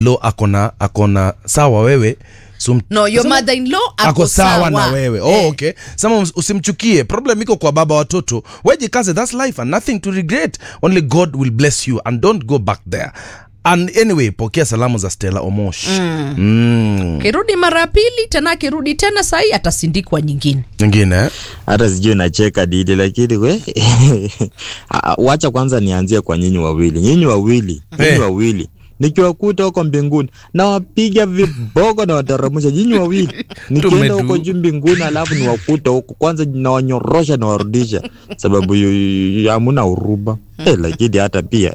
lo akona akona sawa wewe sum, no your sema- mother in law ako sawa na wewe oh, okay sama us- usimchukie problem iko kwa baba watoto wejikaze thats life and nothing to regret only god will bless you and don't go back there and anyway pokea salamu za stella omosh mm. Mm. kirudi mara ya pili tena akirudi tena sahii atasindikwa nyingine nyingine eh? hata sijui nacheka didi lakini we Ah, wacha kwanza nianzie kwa nyinyi wawili nyinyi wawili nyinyi Eh. wawili nikiwakuta huko mbinguni nawapiga viboko na wataramusha nyinyi wawili nikienda Tumedu- huko juu mbinguni alafu niwakuta huko kwanza nawanyorosha nawarudisha sababu yu- yu- yu- hamuna uruba Eh, lakini hata pia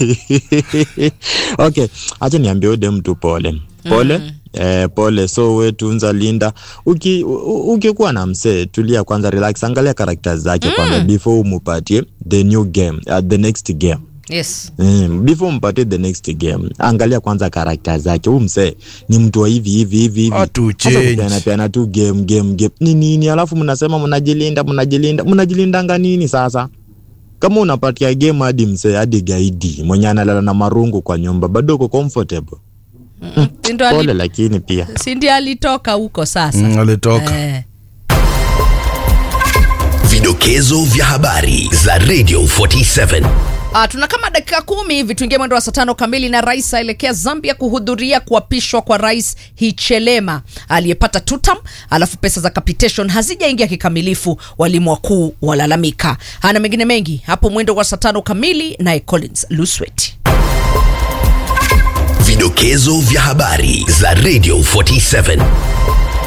okay acha niambie ude mtu pole pole Eh, pole so we tunza linda Uki- u- u- ukikuwa na msee tulia kwanza relax angalia karakta zake kwanza before umupatie the new game uh, the next game yes Mm, before mpatie the next game angalia kwanza karakta zake huu msee ni mtu wa hivi hivi hivi hivi Atu Sasa change. kupeana peana tu game game game ni nini alafu mnasema mnajilinda mnajilinda mnajilindanga nini sasa kama unapatia game hadi msee hadi gaidi mwenye analala na marungu kwa nyumba bado uko comfortable Si ndo pole ali- lakini pia si ndio alitoka huko sasa Mm, alitoka eh. Vidokezo vya habari za Radio 47. Ah, tuna kama dakika kumi hivi tuingie mwendo wa saa tano kamili, na rais aelekea Zambia kuhudhuria kuapishwa kwa rais Hichilema aliyepata tutam, alafu pesa za capitation hazijaingia kikamilifu, walimu wakuu walalamika. Ana mengine mengi hapo mwendo wa saa tano kamili, naye Collins Luswet. Vidokezo vya habari za Radio 47.